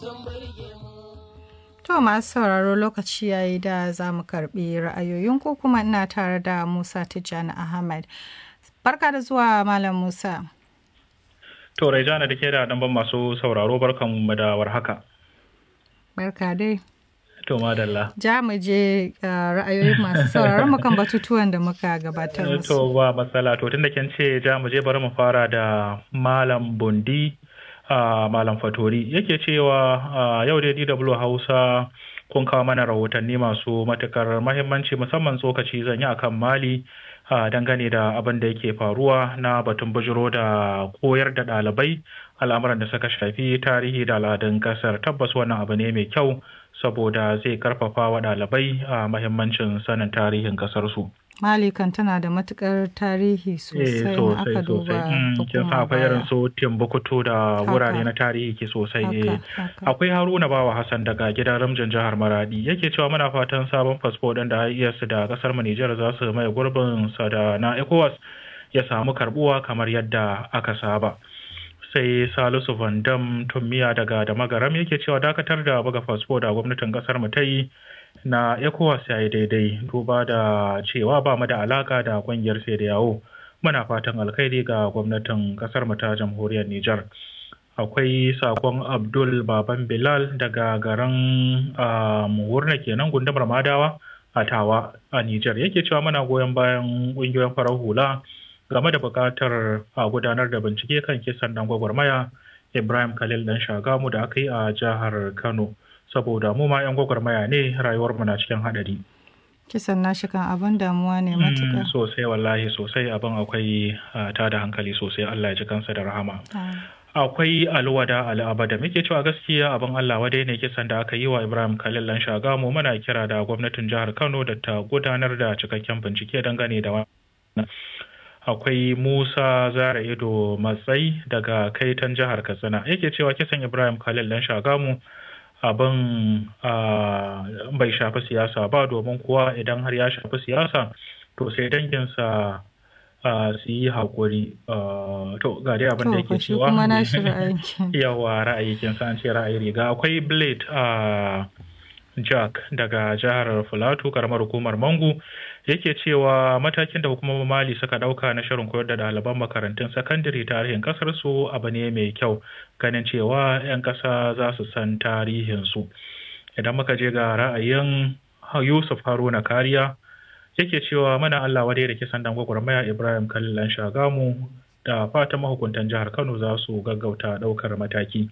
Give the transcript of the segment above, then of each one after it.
To masu sauraro lokaci yayi da za mu karbi ra'ayoyin ko kuma ina tare da Musa Tijjani Ahmad. Barka da zuwa Malam Musa. To Raijana da ke da ɗanban masu sauraro barkan mu da warhaka. Barka dai. To madalla. Ja mu je ra'ayoyin masu sauraron mu kan batutuwan da muka gabatar musu. To ba matsala to tunda kin ce ja mu je bari mu fara da Malam Bundi. Uh, Malam Fatori yake cewa uh, yau dai DW Hausa kun kawo mana rahotanni masu matukar mahimmanci musamman tsokaci zan yi akan Mali uh, dangane da abin da yake faruwa na batun bujiro da koyar da ɗalibai al'amuran da suka shafi tarihi da al'adun ƙasar tabbas wannan abu ne mai kyau saboda zai karfafa wa ɗalibai a mahimmancin sanin tarihin ƙasarsu. Mali kan tana da matukar tarihi sosai in aka duba kin san akwai irin su Timbuktu da wurare na tarihi ke sosai akwai Haruna Bawa Hassan daga gidan Ramjan jihar Maradi yake cewa muna fatan sabon fasfo din da IES da kasar mu Nijar za su mai gurbin sa da na ECOWAS ya samu karbuwa kamar yadda aka saba sai Salisu Van Dam Tummiya daga da Magaram yake cewa dakatar da buga fasfo da gwamnatin kasar mu ta yi na ECOWAS ya yi daidai duba da cewa ba mu da alaka da kungiyar sai da yawo muna fatan alkhairi ga gwamnatin kasar mu ta jamhuriyar Nijar. Akwai sakon Abdul Baban Bilal daga garin Muhurna kenan gundumar Madawa a Tawa a Nijar yake cewa muna goyon bayan kungiyoyin farar hula game da buƙatar a gudanar da bincike kan kisan dan gwagwarmaya Ibrahim Khalil dan Shagamu da aka yi a jihar Kano. saboda mu ma 'yan gwagwarmaya ne rayuwar mu na cikin haɗari. Kisan nashi kan abin damuwa ne matuƙa. Sosai wallahi sosai abin akwai ta da hankali sosai Allah ya ji kansa da rahama. Akwai alwada al'abada muke cewa gaskiya abin Allah wadai ne kisan da aka yi wa Ibrahim Khalil lan Shagamu muna kira da gwamnatin jihar Kano da ta gudanar da cikakken bincike dangane da wannan. akwai Musa Zara Ido Matsayi daga Kaitan jihar Katsina yake cewa kisan Ibrahim Khalil dan Shagamu abin bai shafi siyasa ba domin kuwa idan har ya shafi siyasa to sai danginsa su yi haƙuri to ga dai abin da yake cewa yawa ra'ayi kin san ce ra'ayi riga akwai blade a jack daga jihar filato karamar hukumar mangu yake cewa matakin da hukumomin mali suka dauka na shirin koyar da ɗaliban makarantun sakandare tarihin kasar su abu ne mai kyau ganin cewa 'yan ƙasa za su san tarihin su idan muka je ga ra'ayin yusuf haruna kariya yake cewa mana allah wadai da kisan dan gwagwarmaya ibrahim kalilan shagamu da fatan mahukuntan jihar kano za su gaggauta ɗaukar mataki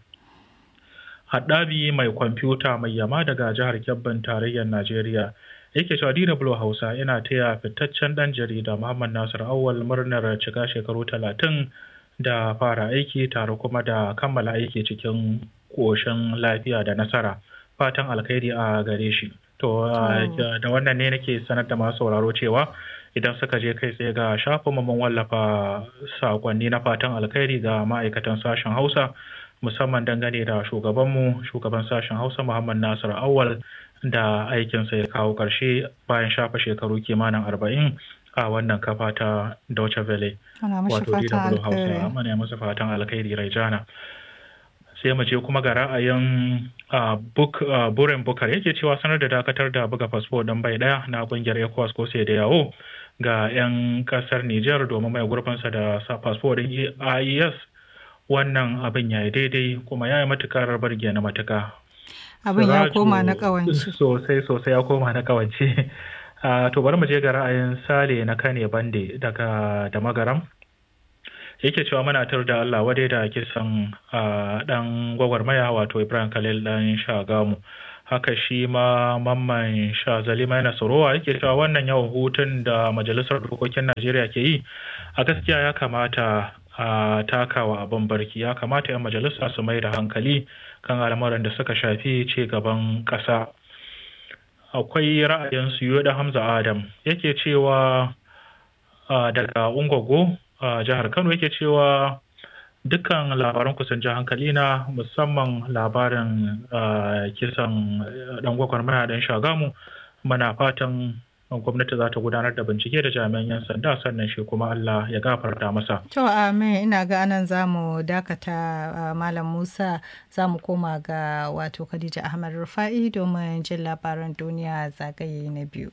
haɗabi mai kwamfuta mai yama daga jihar Kebbin tarayyar Najeriya. Yake cewa DW Hausa yana taya fitaccen ɗan jarida Muhammad Nasir Awal murnar cika shekaru talatin da fara aiki tare kuma da kammala aiki cikin ƙoshin lafiya da nasara. Fatan alkhairi a gare shi. To, da wannan ne nake sanar da masu sauraro cewa idan suka je kai tsaye ga shafin mun wallafa sakonni na fatan alkhairi ga ma'aikatan sashen Hausa. musamman dangane da shugabanmu shugaban sashen hausa muhammad nasir awal da aikinsa ya kawo ƙarshe bayan shafa shekaru kimanin arba'in a wannan kafa ta Deutsche Welle wato DW Hausa mana masa fatan alkhairi Raijana sai mu je kuma ga ra'ayin buren bukar yake cewa sanar da dakatar da buga fasfo don bai daya na kungiyar ecowas ko sai da yawo ga 'yan kasar niger domin mai gurfansa da fasfo din ies wannan abin ya yi daidai kuma ya yi matukar barge na matuka. Abin ya koma na kawance. Sosai sosai ya koma na kawance. to bari mu je ga ra'ayin Sale na Kane Bande daga da magaram. Yake cewa muna tar da Allah wadai da kisan dan gwagwarmaya wato Ibrahim Khalil dan Shagamu. Haka shi ma mamman sha zalima yana tsorowa yake cewa wannan yawan hutun da majalisar dokokin Najeriya ke yi a gaskiya ya kamata a takawa abin barki ya kamata 'yan majalisa su mai da hankali kan al'amuran da suka shafi ci gaban ƙasa akwai ra'ayin su da hamza adam yake cewa daga ungogo jihar kano yake cewa dukkan labaran kusan ji hankali na musamman labarin kisan dan gwagwarmaya dan shagamu muna fatan gwamnati za ta gudanar da bincike da jami'an 'yan sanda sannan shi kuma Allah ya gafarta masa. To amin ina ga anan za mu dakata Malam Musa za mu koma ga wato Khadija Ahmad Rufa'i domin jin labaran duniya zagaye na biyu.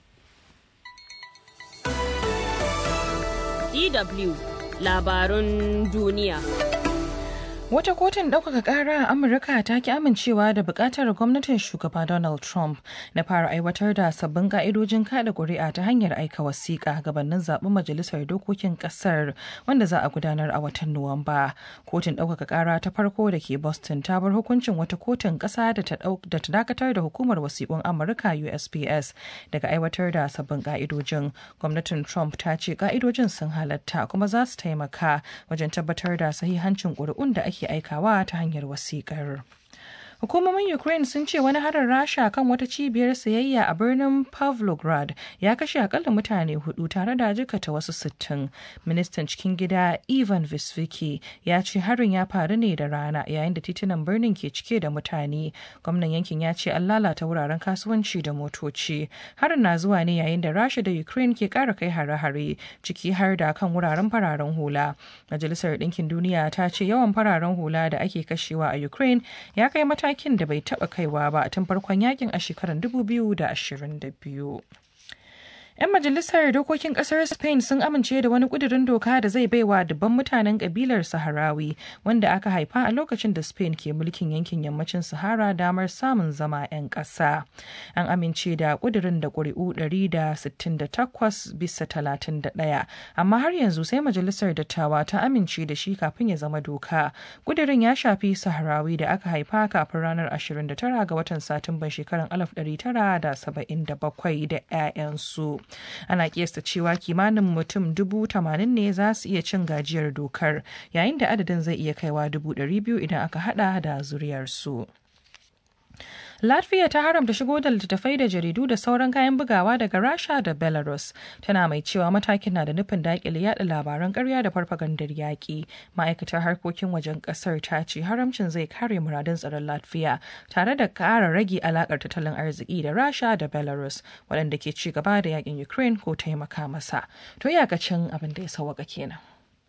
DW labarun duniya. Wata kotun ɗaukaka ƙara a Amurka ta ki amincewa da buƙatar gwamnatin shugaba Donald Trump na fara aiwatar da sabbin ƙa'idojin kada ƙuri'a ta hanyar aika wasiƙa gabanin zaɓen majalisar dokokin ƙasar wanda za a gudanar a watan Nuwamba. Kotun ɗaukaka ƙara ta farko da ke Boston ta bar hukuncin wata kotun ƙasa da ta dakatar da hukumar wasiƙun Amurka USPS daga aiwatar da sabbin ƙa'idojin. Gwamnatin Trump ta ce ƙa'idojin sun halatta kuma za su taimaka wajen tabbatar da sahihancin ƙuri'un da ake ake aikawa ta hanyar wasiƙar. Hukumomin Ukraine sun ce wani harin Rasha kan wata cibiyar sayayya a birnin Pavlograd ya kashe akalla mutane hudu tare da jikata wasu sittin. Ministan cikin gida Ivan Visviki ya ce harin ya faru ne da rana yayin da titunan birnin ke cike da mutane. Gwamnan yankin ya ce an lalata wuraren kasuwanci da motoci. Harin na zuwa ne yayin da Rasha da Ukraine ke kara kai hare-hare ciki har da kan wuraren fararen hula. Majalisar Ɗinkin Duniya ta ce yawan fararen hula da ake kashewa a Ukraine ya kai mata matakin da bai taba kaiwa ba tun farkon yakin a shekarar 2022. 'Yan majalisar dokokin kasar Spain sun amince da wani kudirin doka da zai baiwa dubban mutanen kabilar Saharawi wanda aka haifa a lokacin da Spain ke mulkin yankin yammacin Sahara damar samun zama 'yan ƙasa. An amince da kudirin da ƙuri'u 168 bisa 31, amma har yanzu sai majalisar dattawa ta amince da shi kafin ya zama doka. Kudirin ya shafi Saharawi da aka haifa kafin ranar 29 ga watan Satumban shekarar 1977 da 'ya'yansu. ana kiyasta cewa kimanin mutum dubu tamanin ne za su iya cin gajiyar dokar yayin da adadin zai iya kaiwa dubu ɗari biyu idan aka hada da zuriyarsu. Latvia ta haramta shigo da littattafai da jaridu da sauran kayan bugawa daga Rasha da Belarus. Tana mai cewa matakin na da nufin daƙile yada labaran ƙarya da farfagandar yaƙi. Ma'aikatar harkokin wajen ƙasar ta ce haramcin zai kare muradun tsaron Latvia tare da ƙara rage alaƙar tattalin arziki da Rasha da Belarus waɗanda ke ci gaba da yaƙin Ukraine ko taimaka masa. To iyakacin abin da ya sauwaka kenan.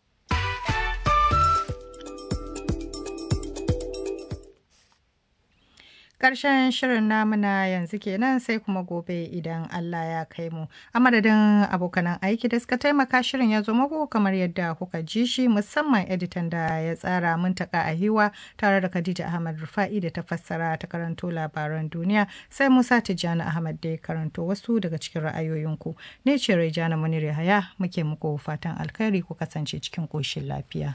Ƙarshen shirin namuna yanzu kenan sai kuma gobe idan Allah ya kai mu. A madadin abokanan aiki da suka taimaka shirin ya zo muku kamar yadda kuka ji shi musamman editan da ya tsara muntaka a hiwa tare da Khadija Ahmad Rufa'i da ta fassara ta karanto labaran duniya sai Musa Tijjani Ahmad da ya karanto wasu daga cikin ra'ayoyinku. Ne ce Raijana Munir Yahaya muke muku fatan alkhairi ku kasance cikin ƙoshin lafiya.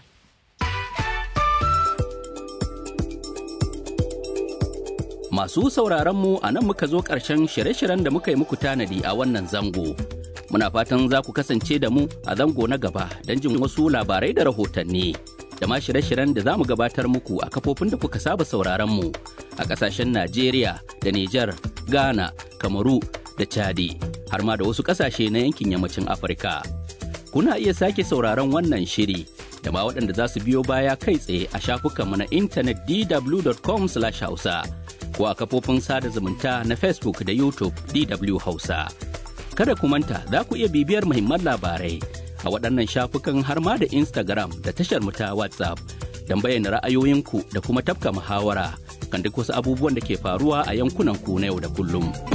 Masu sauraronmu a nan muka zo ƙarshen shirye-shiryen da muka yi muku tanadi a wannan zango. Muna fatan za ku kasance da mu a zango na gaba don jin wasu labarai da rahotanni. Da ma shirye-shiryen da za mu gabatar muku a kafofin da kuka saba sauraronmu a ƙasashen Najeriya da Nijar, Ghana, Kamaru da Chadi, har ma da wasu ƙasashe na yankin yammacin Afirka. Kuna iya sake sauraron wannan shiri da ma waɗanda za su biyo baya kai tsaye a shafukanmu na intanet dw.com/hausa. ko a kafofin sada zumunta na Facebook da YouTube DW Hausa. Kada ku manta za ku iya bibiyar muhimman labarai a waɗannan shafukan har ma da Instagram da tashar ta WhatsApp don bayyana ra'ayoyinku da kuma tafka muhawara kan duk wasu abubuwan da ke faruwa a yankunan ku na yau da kullum.